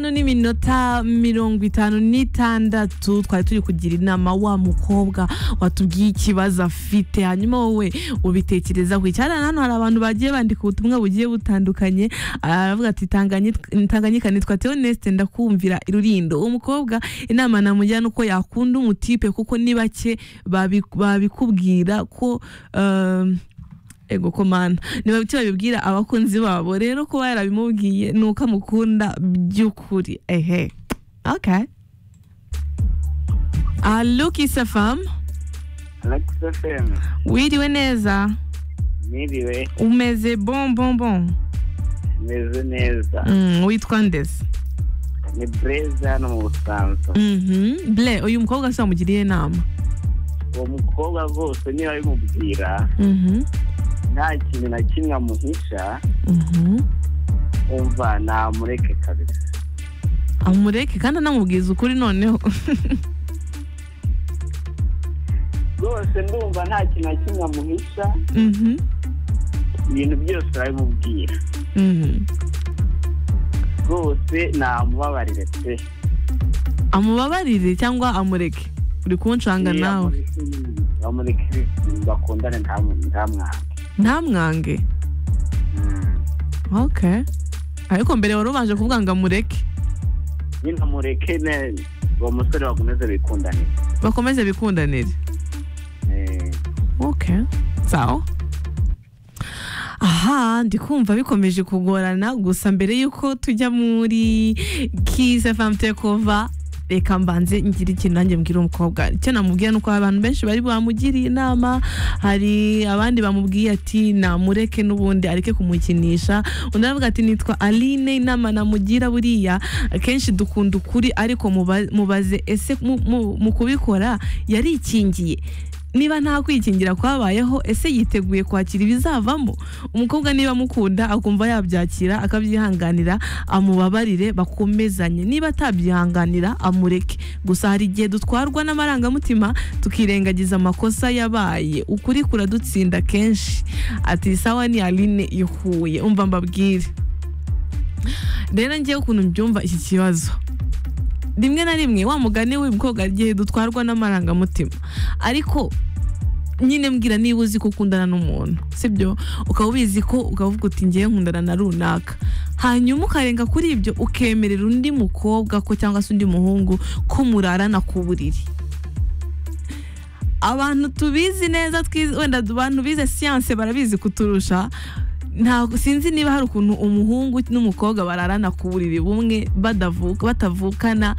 hano ni iminota mirongo itanu n'itandatu twari turi kugira inama wa mukobwa watubwiye ikibazo afite hanyuma wowe ubitekerezaho cyane hano hari abantu bagiye bandika ubutumwa bugiye butandukanye aravuga ati tanganyika nitwa teonesite ndakumvira irurindo umukobwa inama namujyana uko yakunda umutipe kuko ni bake babikubwira ko ego komanda niba icyo babibwira abakunzi babo rero kuba yarabimubwiye ni uko amukunda by'ukuri ehe okay alukisa famu Alexa FM wiriwe neza niriwe umeze bon bon bon meze neza Mm, witwa ndeze ni bureze hano mu busanza Mhm. ble uyu mukobwa se wamugiriye inama uwo mukobwa rwose niba abimubwira Mhm, nta kintu na kimwe amuhisha mhm. umva namureke kabisa amureke kandi anamubwiza ukuri noneho rwose ndumva nta kintu na kimwe amuhisha Mhm, ibintu byose arabimubwira mhm. rwose namubabarire pe amubabarire cyangwa amureke uri kunshanga nawe bamureke bakundane nta- nta mwana ntamwange okay ariko mbere wari ubanje kuvuga ngo amureke nyine mureke ne- uwo musore bakomeze bikundanire bakomeze bikundanire Eh, okay sawa aha ndi kumva bikomeje kugorana gusa mbere y'uko tujya muri kise famu tekova reka mbanze ngira ikintu nanjye mbwira umukobwa icyo namubwira ni uko abantu benshi bari bamugiriye inama hari abandi bamubwiye ati namureke n'ubundi areke kumukinisha undi aravuga ati nitwa aline inama namugira buriya akenshi dukunda ukuri ariko muba- mubaze ese mu- mu- mu kubikora yarikingiye niba nta kwikingira kwabayeho ese yiteguye kwakira ibizavamo umukobwa niba amukunda akumva yabyakira akabyihanganira amubabarire bakomezanye niba atabyihanganira amureke gusa hari igihe dutwarwa n'amarangamutima tukirengagiza amakosa yabaye ukuri kuradutsinda kenshi ati sawa ni aline ihuye umva mbabwire rero ngewe ukuntu mbyumva iki kibazo rimwe na rimwe wa mugani w'umukobwa hari igihe dutwarwa n'amarangamutima ariko nyine mbwira niba uzi ko ukundana n'umuntu sibyo ukaba ubizi ko ukavuga uti ngewe nkundana na runaka hanyuma ukarenga kuri ibyo ukemerera undi mukobwa ko cyangwa se undi muhungu ko murarana ku buriri abantu tubizi neza twize wenda abantu bize siyanse barabizi kuturusha nta sinzi niba hari ukuntu umuhungu n'umukobwa bararana ku buriri bumwe badavuka batavukana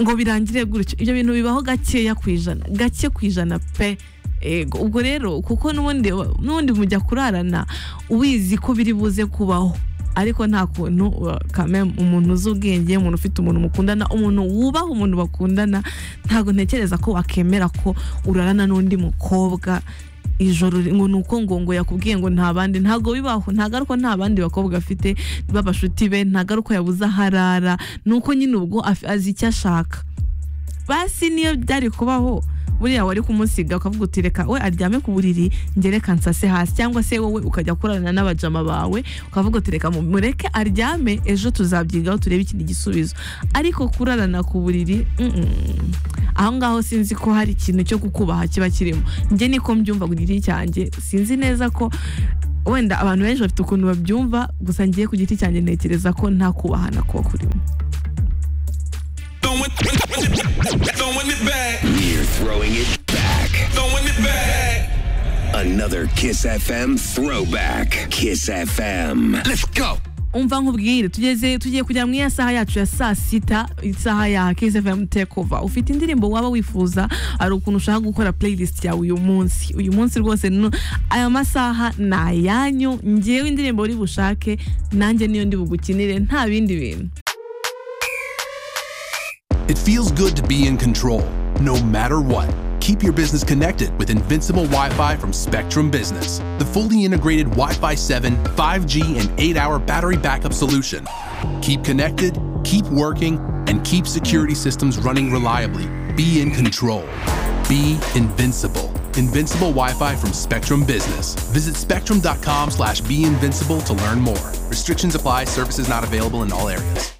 ngo birangire gutyo ibyo bintu bibaho gakeya ku ijana gake ku ijana pe ego ubwo rero kuko n'ubundi n'ubundi mujya kurarana ubizi ko biri buze kubaho ariko nta kuntu uh, kame umuntu uzi ubwenge umuntu ufite umuntu mukundana umuntu wubaha umuntu bakundana ntabwo ntekereza ko wakemera ko urarana n'undi mukobwa ijoro ri- ngo nuko ngo ngo yakubwiye ngo nta bandi ntabwo bibaho ntagaruka nta bandi bakobwa afite b'abashuti be ntagaruka yabuze aho arara nuko nyine ubwo af- azi icyo ashaka basi niyo byari kubaho buriya wari kumusiga ukavuga uti reka we aryame ku buriri njye reka nsase hasi cyangwa se wowe ukajya kurarana n'abajama bawe ukavuga uti reka mu- mureke aryame ejo tuzabyigaho turebe ikindi gisubizo ariko kurarana ku buriri mm-mm. aho ngaho sinzi ko hari ikintu cyo kukubaha kiba kirimo njye niko mbyumva ku giti cyanjye sinzi neza ko wenda abantu benshi bafite ukuntu babyumva gusa ngiye ku giti cyanjye ntekereza ko nta kubahana kuba kurimo Throwing throwing it back. We're throwing it back. Throwing it back. Another Kiss FM throwback. Kiss FM. Let's go. umva nkubwire tugeze tugiye kujya mu iya saha yacu ya saa sita isaha ya Kiss FM Takeover ufite indirimbo waba wifuza hari ukuntu ushaka gukora playlist yawe uyu munsi uyu munsi rwose no- aya masaha ni ayanyu ngewe indirimbo uri bushake nanjye niyo ndi bugukinire nta bindi bintu It feels good to be in control, no matter what. Keep your business connected with Invincible Wi Fi from Spectrum Business, the fully integrated Wi Fi 7, 5G, and 8 hour battery backup solution. Keep connected, keep working, and keep security systems running reliably. Be in control. Be invincible. Invincible Wi-Fi from Spectrum Business. Visit spectrum.com slash be invincible to learn more. Restrictions apply. Services not available in all areas.